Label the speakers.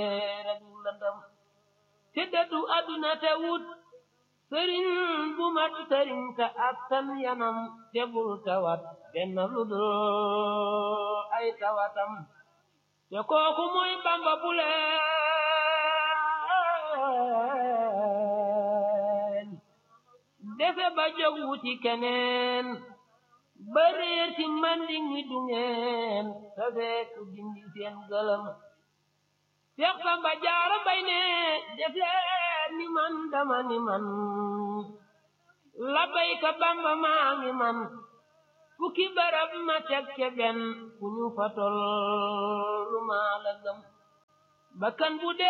Speaker 1: rek lëndëm te dëddu àdduna te wut sëriñ bu mat sëriñ te attan yanam te bul tawat benn lu dul ay tawatam te kooku mooy Bamba bu leen defe ba jóg wuti keneen ba réer ci manding mi du ngeen te fekk dindi seen gëlëm Seex Samba Jaara Mbay ne def leen ni man dama ni man labbayka Bamba maa ngi man fukki barab ma teg ca benn fu ñu fa tollu maa la gëm bakkan bu dee